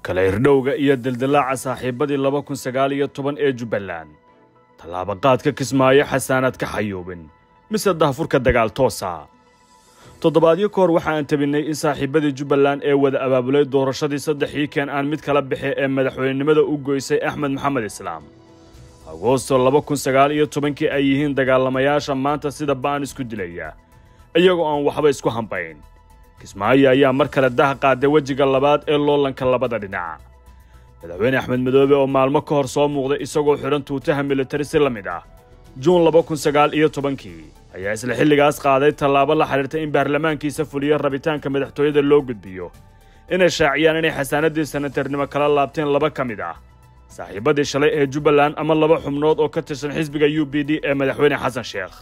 kala irdhowga iyo dildilaaca saaxiibadii laba kun sagaal iyo toban ee jubbaland tallaabaqaadka kismaayo xasaanaad ka xayuubin mise dahfurka dagaal toosa toddobaadyo ka hor waxa aan tabinnay in saaxiibadii jubbaland ee wada abaabulay doorashadii saddexii keen aan mid kala bixi ee madaxweynenimada u goysay axmed maxamed islaam agoosto laba kun sagaal iyo tobankii ay yihiin dagaalamayaasha maanta sida ba'an isku dilaya iyagoo aan waxba isku hambayn kismaayo ayaa mar kale daha qaaday wejiga labaad ee loolanka labada dhinac madaxweyne axmed madoobe oo maalmo ka hor soo muuqday isagoo xidhan tuutaha militari si la mid ah juun laba kun sagaal iyo tobankii ayaa isla xilligaas qaaday tallaabo la xidhiirta in baarlamaankiisa fuliyo rabitaanka madaxtooyada loo gudbiyo inay shaaciyaan inay xasaanadii sanatarnimo kala laabteen laba ka mid ah saaxiibadii shalay ee jubbaland ama laba xubnood oo ka tirsan xisbiga u b d ee madaxweyne xasan sheekh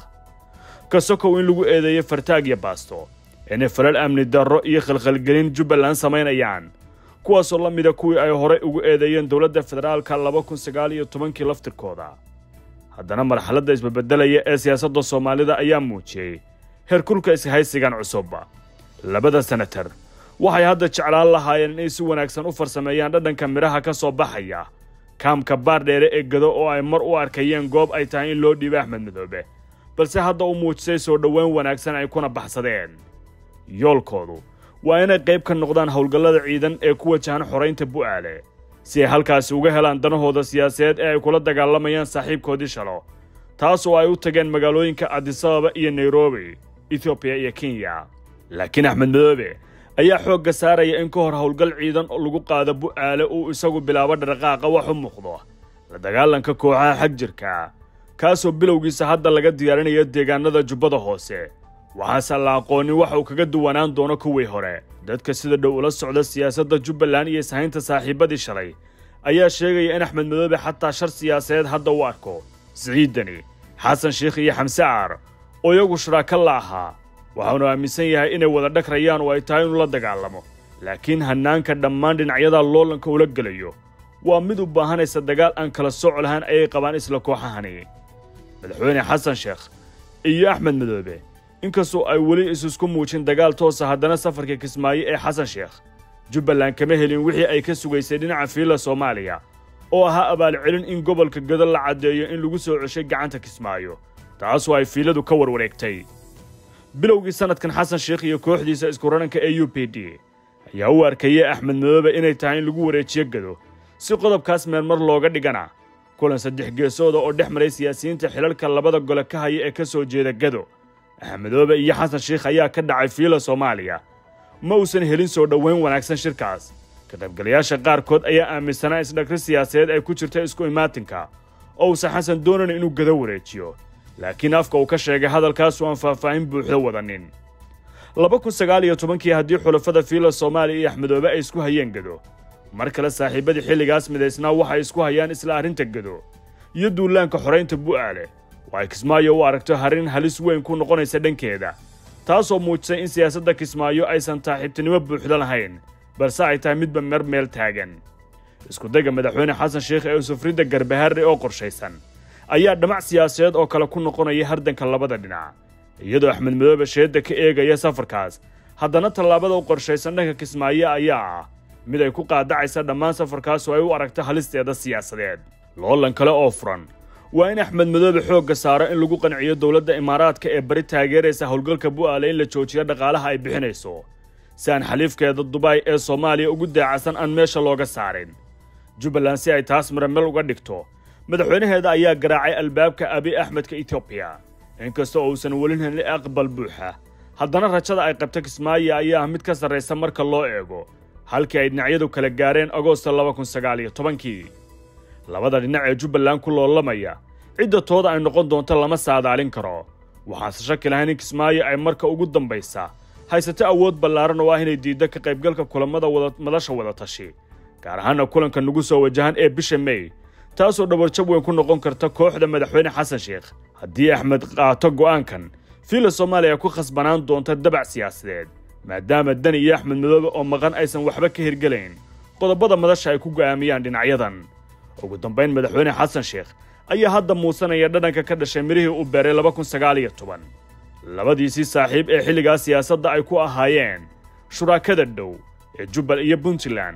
ka sokow in lagu eedeeyo fartaag iyo baasto inay falal amni darro iyo khalkhalgelin jubbaland samaynayaan kuwaasoo la mida kuwii ay horay ugu eedeeyeen dowladda federaalka laba kun sagaal iyo tobankii laftirkooda haddana marxaladda isbabeddelaya ee siyaasadda soomaalida ayaa muujiyey heerkulka ishaysigan cusub labada senatar waxay hadda jeclaan lahaayeen inay si wanaagsan u farsameeyaan dhadhanka midhaha ka soo baxaya kaamka baardheere ee gado oo ay mar u arkayeen goob ay tahay in loo dhiibo axmed madoobe balse hadda u muujisay soo dhoweyn wanaagsan ay kuna baxsadeen yoolkoodu waa inay qayb ka noqdaan howlgallada ciidan ee ku wajahan xoraynta bu'aale si ay halkaasi uga helaan danahooda siyaasadeed ee ay kula dagaalamayaan saaxiibkoodii shalo taas oo ay u tageen magaalooyinka adisababa iyo nairobi etoobiya iyo kenya laakiin axmed madoobe ayaa xoogga saaraya in ka hor howlgal ciidan oo lagu qaado bu'aale uu isagu bilaabo dhaqaaqa wax u muuqdo la dagaalanka kooxaha xag jirka kaasoo bilowgiisa hadda laga diyaarinayo deegaanada jubbada hoose waxaase la aqoonin waxa uu kaga duwanaan doono kuwii hore dadka sida dhow ula socda siyaasadda jubbaland iyo ishaynta saaxiibadii shalay ayaa sheegaya in axmed madoobe xataa shar siyaasadeed hadda u arko siciidani xasan sheikh iyo xamse aar oo iyagu shuraaka la ahaa waxaanu aaminsan yahay inay wada dhagrayaan oo ay tahay inuu la dagaalamo laakiin hannaanka dhammaan dhinacyada loolanka ula gelayo waa mid u baahanaysa dagaal aan kala sooc lahayn ayay qabaan isla kooxahani madaxweyne xasan sheekh iyo axmed madoobe inkastoo ay weli isusku muujin dagaal toosa haddana safarka kismaayo ee xasan sheekh jubbaland kama helin wixii ay ka sugaysay dhinaca fiila soomaaliya oo ahaa abaalcelin in gobolka gado la caddeeyo in lagu soo ceshay gacanta kismaayo taasoo ay fiiladu ka warwareegtay bilowgii sannadkan xasan sheekh iyo kooxdiisa iskurananka ee u p d ayaa u arkayey axmed madoobe inay tahay in lagu wareejiyo gado si qodobkaas meelmar looga dhigana kulan saddex geesooda oo dhex maray siyaasiyiinta xilalka labada gole ka haya ee ka soo jeeda gado axmedoobe iyo xasan sheikh ayaa ka dhacay fiila soomaaliya ma uusan helin soo dhoweyn wanaagsan shirkaas ka qaybgalayaasha qaarkood ayaa aaminsanaa isdhagri siyaasadeed ay ku jirta isku imaatinka oo uusan xasan doonayn inuu gado wareejiyo laakiin afka uu ka sheegay hadalkaasu aan faahfaahin buuxda wadanin laba kun sagaal iyo tobankii haddii xulafada fiila soomaaliya iyo axmedoobe ay isku hayeen gado mar kale saaxiibadii xilligaas midaysnaa waxay isku hayaan isla arrinta gado iyo duulaanka xoraynta bu'aale oo ay kismaayo u aragto harin halis weyn ku noqonaysa dhankeeda taasoo muujisay in siyaasadda kismaayo aysan saaxiibtinimo buuxda lahayn balse ay tahay midba mer meel taagan iskudayga madaxweyne xasan sheekh ee usufridda garbaharre oo qorshaysan ayaa dhamac siyaasadeed oo kale ku noqonaya hardanka labada dhinac iyadoo axmed madoobe sheedda ka eegaya safarkaas haddana tallaabada u qorshaysan dhanka kismaayo ayaa ah mid ay ku qaadacaysa dhammaan safarkaas oo ay u aragto halisteeda siyaasadeed loolan kale oo furan waa in axmed madoobe xoogga saaro in lagu qanciyo dowladda imaaraadka ee bari taageeraysa howlgalka bu'aale in la joojiyo dhaqaalaha ay bixinayso si aan xaliifkeeda dubai ee soomaaliya ugu daacasan aan meesha looga saarin jubbaland si ay taas maramel uga dhigto madaxweynaheeda ayaa garaacay albaabka abi axmedka etoobiya inkasta oo uusan welin helin aqbal buuxa haddana rajada ay qabta kismaayo ayaa ah mid ka sarraysa marka loo eego halkii ay dhinacyadu kala gaareen agoosta laba kun sagaal iyo tobankii labada dhinac ee jubbaland ku loolamaya cidda tooda ay noqon doonto lama saadaalin karo waxaanse shaki lahayn in kismaayo ay marka ugu dambaysa haysato awood ballaaran oo ah inay diiddo ka qaybgalka kulammada madasha wadatashi gaar ahaana kulanka nagu soo wajahan ee bisha mey taasoo dhabarjab weyn ku noqon karta kooxda madaxweyne xasan sheekh haddii axmed qaato go'aankan fiila soomaaliya ku khasbanaan doonta dabac siyaasadeed maadaama dani iyo axmed madoobe oo maqan aysan waxba ka hirgelayn qodobada madasha ay ku go'aamiyaan dhinacyadan ugu dambayn madaxweyne xasan sheekh ayaa hadda muusanaya dhadhanka ka dhashay midhihii uu beeray laba kun sagaal iyo toban labadiisii saaxiib ee xilligaas siyaasadda ay ku ahaayeen shuraakada dhow ee jubbal iyo puntland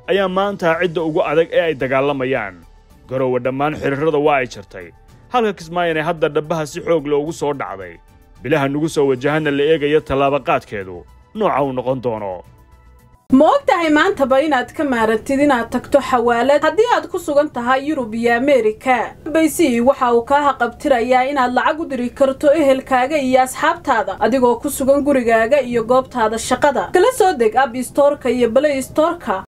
ayaa maanta cidda ugu adag ee ay dagaalamayaan garowe dhammaan xiriirrada waa ay jartay halka kismaayana hadda dhabbaha si xoog loogu soo dhacday bilaha nugu soo wajahana la eegaya tallaabaqaadkeedu nooca uu noqon doono ma og tahay maantaba inaad ka maarantid inaad tagto xawaalad haddii aad ku sugan tahay yurub iyo ameerika baysi waxa uu kaa haqabtirayaa inaad lacag u diri karto ehelkaaga iyo asxaabtaada adigoo ku sugan gurigaaga iyo goobtaada shaqada kala soo deg ab istoorka iyo balay istoorka